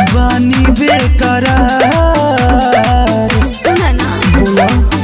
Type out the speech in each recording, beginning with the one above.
बानी बेकरार सुन ना बोला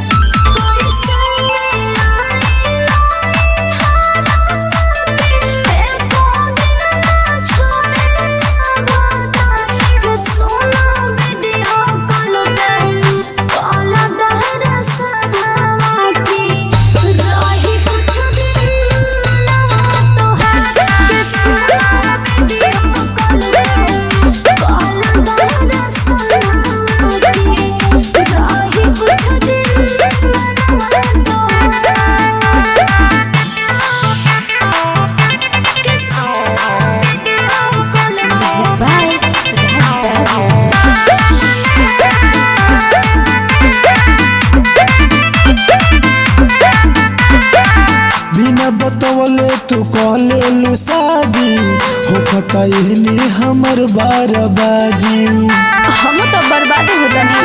बिना बतवले तू कहले लू शादी होखता एहनी हमर बारबादी हम तो बर्बाद हो जाने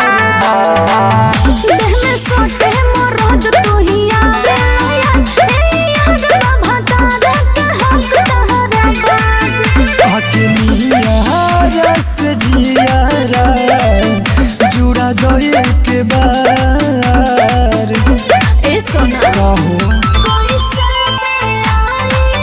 देह में सोटे मोरद तू ही आवे ए याद ना भता के हक तहरा बात आके निहारा से जियारा जुड़ा दए के बार ए सोना कहो कोई से आई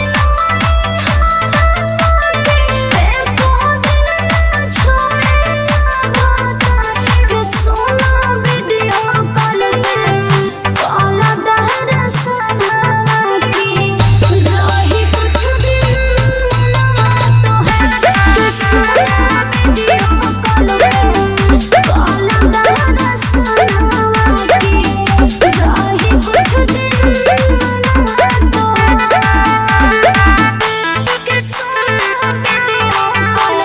ए को दिन ना छोड़े बात के सोना वीडियो कॉल पे काला दहर सनवा की रही कुछ दिन तो है के सोना वीडियो कॉल पे काला दहर सनवा की रही कुछ दिन तो के सोना वीडियो कॉल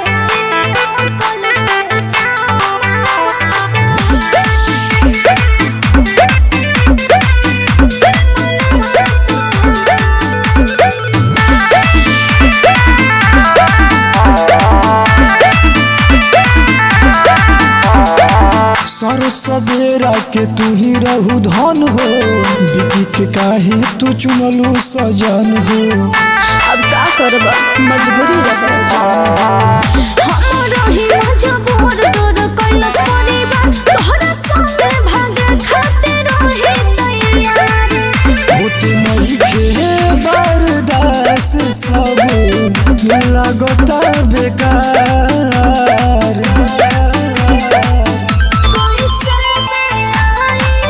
सरो सवेरा के तू ही रहू धन हो बिकी के काहे तू चुनलू सजन हो अब का करब मजबूरी रहे हमरो ही मजबूर तोर कैलस परिवार तोहरा संगे भागे खातिर रहे तैयार होते नहीं के बर्दास सब लागता बेकार कोई से आई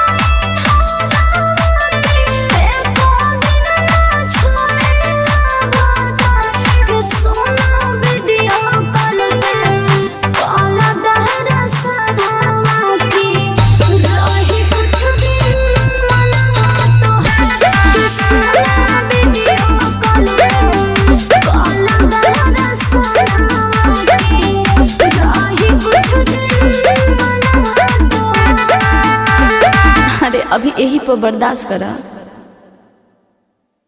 ए को दिन ना छोड़े बात के सोना वीडियो कॉल पे काला दहरा सनवा की रही कुछ दिन मनवा तो है के सोना वीडियो कॉल पे काला दहरा सनवा की रही कुछ दिन मनवा तो है अरे अभी यही पर बर्दाश्त करा